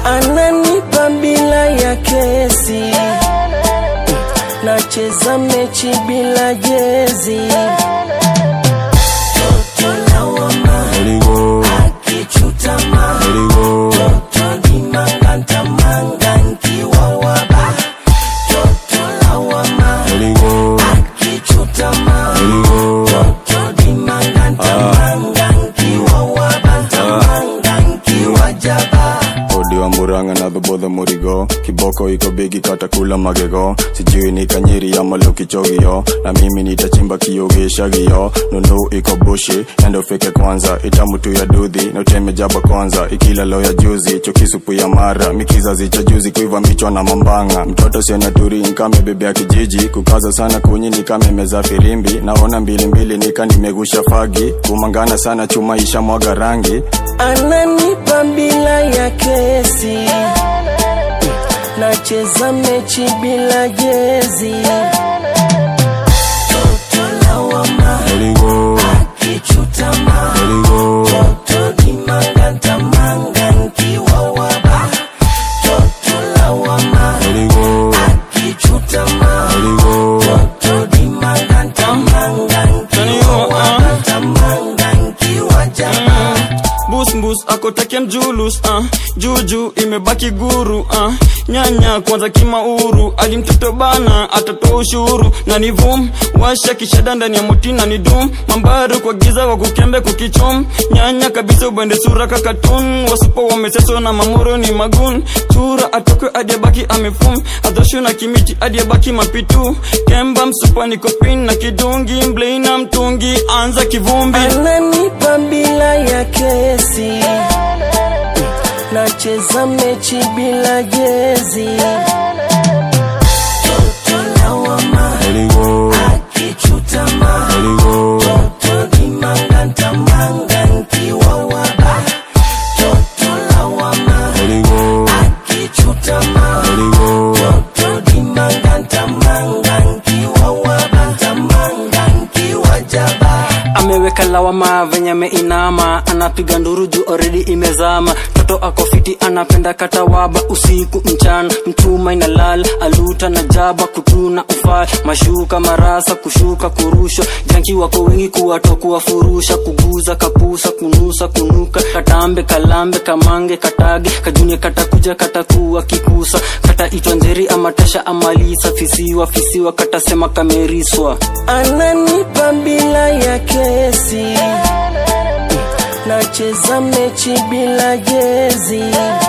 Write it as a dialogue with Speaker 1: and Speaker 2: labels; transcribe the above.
Speaker 1: ananipa bila ya kesi, nacheza mechi bila jezi. Toto lawama
Speaker 2: Eligo,
Speaker 1: akichutama,
Speaker 2: Eligo,
Speaker 1: toto ni manganta manga nkiwa waba. Toto lawama
Speaker 2: Eligo,
Speaker 1: akichutama,
Speaker 2: Eligo.
Speaker 1: toto ni manganta manga nkiwa waba. Manga nkiwa jaba.
Speaker 2: Odi wa Murang'a na dhobodho Murigo, kiboko iko bigi kata kula magego, sijui ni kanyiri ama lokichogio, na mimi nitachimba kiogeshagio, nunu iko bushi, endo fike kwanza, itamutu ya dudhi, na uteme jaba kwanza, ikila lo ya juzi, chokisupu ya mara, mikizazi cha juzi, kuiva mbichwa na mambanga, mtoto siona turi nkame bebe ya kijiji, kukaza sana kunyi nikame meza firimbi, naona mbili mbili nika nimegusha fagi, kumangana sana chuma isha mwaga rangi,
Speaker 1: ananipa bila ya kesi, nacheza mechi bila jezi. Toto lawama
Speaker 2: Eligo,
Speaker 1: akichutama,
Speaker 2: Eligo,
Speaker 1: toto ni manganta manga nkiwa waba. Toto lawama
Speaker 2: Eligo,
Speaker 1: akichutama,
Speaker 2: Eligo,
Speaker 1: toto ni manganta manga nkiwa waba. Manga nkiwa jaba.
Speaker 3: Bus bus akotakia mjulus uh. Juju imebaki guru uh. Nyanya kwanza kimauru ali mtoto bana atatoa ushuru na ni vum washa kishada ndani ya motina ni dum mambaru kwa giza wa kukembe kukichom nyanya kabisa ubende sura kakatun wasupo wameseso na mamoro ni magun chura atokwe adiabaki amefum adhoshu na kimiti adiabaki mapitu kemba msupa ni kopin na kidungi mblei na mtungi anza kivumbi
Speaker 1: ananipa bila ya kesi, nacheza mechi bila jezi. Toto lawama
Speaker 2: Eligo,
Speaker 1: akichutama,
Speaker 2: Eligo,
Speaker 1: toto ni manganta manga nkiwa waba. Toto lawama
Speaker 2: Eligo,
Speaker 1: akichutama,
Speaker 2: Eligo,
Speaker 1: toto ni manganta manga nkiwa waba. Manga nkiwa jaba.
Speaker 4: ameweka lawama venye ameinama anapiga nduru juu already imezama toto ako fiti anapenda katawaba usiku mchana mchuma inalala aluta na jaba kutuna ufaa mashuka marasa kushuka kurushwa janki wako wengi kuwato kuwafurusha kuguza kapusa kunusa kunuka katambe kalambe kamange katage kajunie katakuja katakuwa kikusa kata itwa njeri amatasha amalisa fisiwa fisiwa katasema kameriswa
Speaker 1: ananipa bila ya kesi, nacheza mechi bila jezi.